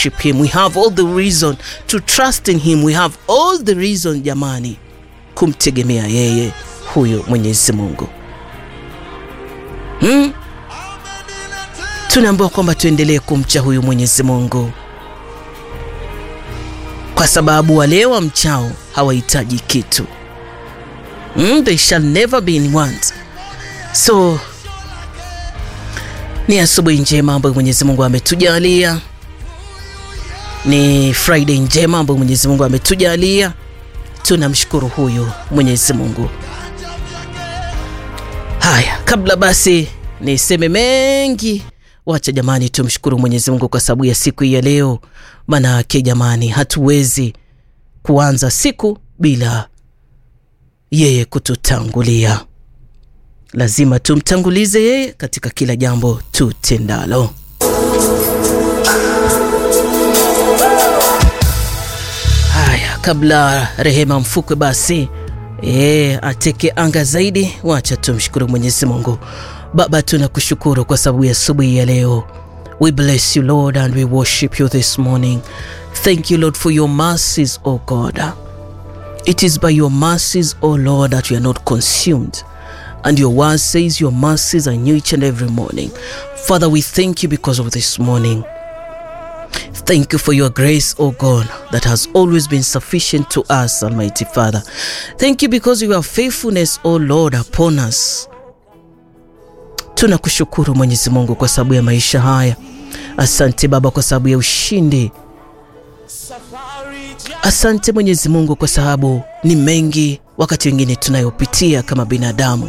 worship him. We have all the reason to trust in him. We have all the reason jamani, kumtegemea yeye huyo Mwenyezi Mungu. Hmm? Tunaambiwa kwamba tuendelee kumcha huyu Mwenyezi Mungu kwa sababu wale wamchao hawahitaji kitu. Mm, they shall never be in want. So ni asubuhi njema ambayo Mwenyezi Mungu ametujalia, ni Friday njema ambayo Mwenyezi Mungu ametujalia. Tunamshukuru huyu Mwenyezi Mungu. Haya, kabla basi niseme mengi, wacha jamani, tumshukuru Mwenyezi Mungu kwa sababu ya siku hii ya leo. Manake jamani, hatuwezi kuanza siku bila yeye kututangulia. Lazima tumtangulize yeye katika kila jambo tutendalo. Haya, kabla Rehema Mfukwe basi e, ateke anga zaidi, wacha tumshukuru Mwenyezi Mungu. Baba, tunakushukuru kwa sababu ya asubuhi ya leo. We bless you Lord and we worship you this morning. Thank you Lord for your mercies, O God. It is by your mercies, O Lord, that we are not consumed. And your word says your mercies are new each and every morning. Father, we thank you because of this morning. Thank you for your grace, O God, that has always been sufficient to us, Almighty Father. Thank you because of your faithfulness, O Lord, upon us. Tunakushukuru Mwenyezi Mungu kwa sababu ya maisha haya. Asante Baba kwa sababu ya ushindi. Asante Mwenyezi Mungu kwa sababu ni mengi wakati wengine tunayopitia kama binadamu.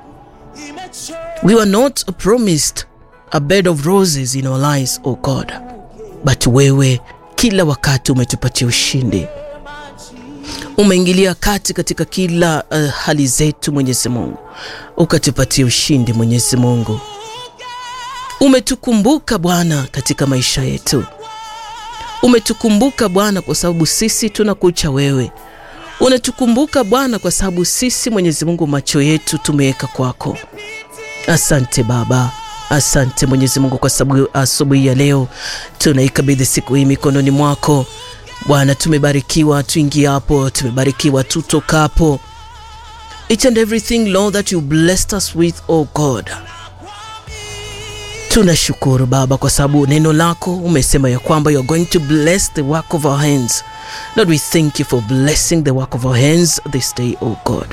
We were not promised a bed of roses in our lives, O God. But wewe kila wakati umetupatia ushindi. Umeingilia kati katika kila uh, hali zetu Mwenyezi Mungu, ukatupatia ushindi Mwenyezi Mungu. Umetukumbuka Bwana katika maisha yetu, umetukumbuka Bwana kwa sababu sisi tunakucha wewe. Unatukumbuka Bwana kwa sababu sisi Mwenyezi Mungu macho yetu tumeweka kwako. Asante Baba. Asante Mwenyezi Mungu kwa sababu asubuhi ya leo tunaikabidhi siku hii mikononi mwako Bwana. Tumebarikiwa tuingiapo, tumebarikiwa tutokapo, each and everything Lord that you blessed us with, oh God. Tunashukuru Baba kwa sababu neno lako umesema ya kwamba you are going to bless the work of our hands. Lord, we thank you for blessing the work of our hands this day, oh God.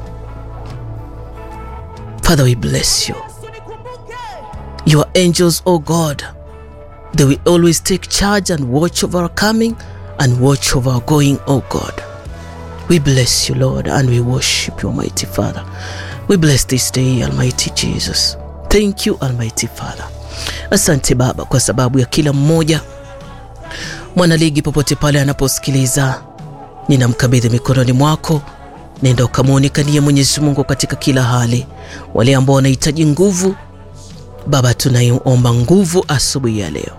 Father, we bless you. Your angels, O God, they will always take charge and watch over our coming and watch over our going, O God. We bless you, Lord, and we worship you, Almighty Father. We bless this day, Almighty Jesus. Thank you, Almighty Father. Asante Baba kwa sababu ya kila mmoja mwanaligi popote pale anaposikiliza, ninamkabidhi mikononi mwako. Nenda ukamwonekanie Mwenyezi Mungu katika kila hali. Wale ambao wanahitaji nguvu Baba, tunaiomba nguvu asubuhi ya leo.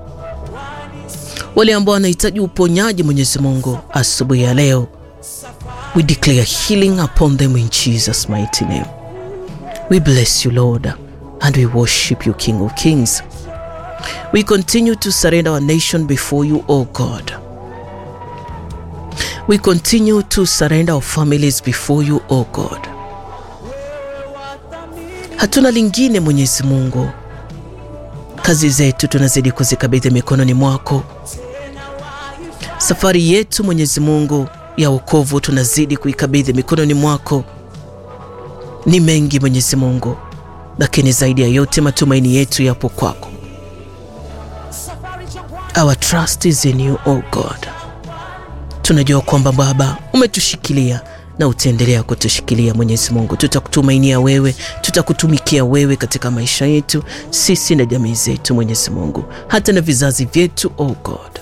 Wale ambao wanahitaji uponyaji, Mwenyezi Mungu, asubuhi ya leo, we declare healing upon them in Jesus mighty name. We bless you Lord and we worship you King of Kings. We continue to surrender our nation before you, O God. We continue to surrender our families before you, O God. Hatuna lingine Mwenyezi Mungu, kazi zetu tunazidi kuzikabidhi mikononi mwako. Safari yetu Mwenyezi Mungu ya wokovu tunazidi kuikabidhi mikononi mwako. Ni mengi Mwenyezi Mungu, lakini zaidi ya yote matumaini yetu yapo kwako. Our trust is in you, oh God. Tunajua kwamba Baba umetushikilia na utaendelea kutushikilia Mwenyezi Mungu. Tutakutumainia wewe, tutakutumikia wewe katika maisha yetu sisi na jamii zetu Mwenyezi Mungu, hata na vizazi vyetu, oh God.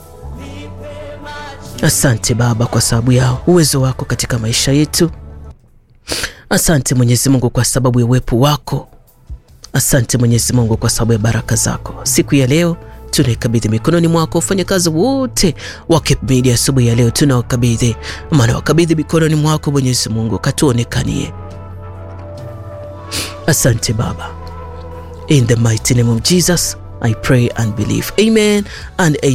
Asante Baba kwa sababu ya uwezo wako katika maisha yetu. Asante Mwenyezi Mungu kwa sababu ya uwepo wako. Asante Mwenyezi Mungu kwa sababu ya baraka zako. Siku ya leo tunaikabidhi mikononi mwako. Wafanyakazi wote wa Cape Media asubuhi ya leo tunawakabidhi, maana wakabidhi mikononi mwako Mwenyezi Mungu, katuonekanie. Asante Baba, in the mighty name of Jesus I pray and believe, amen and amen.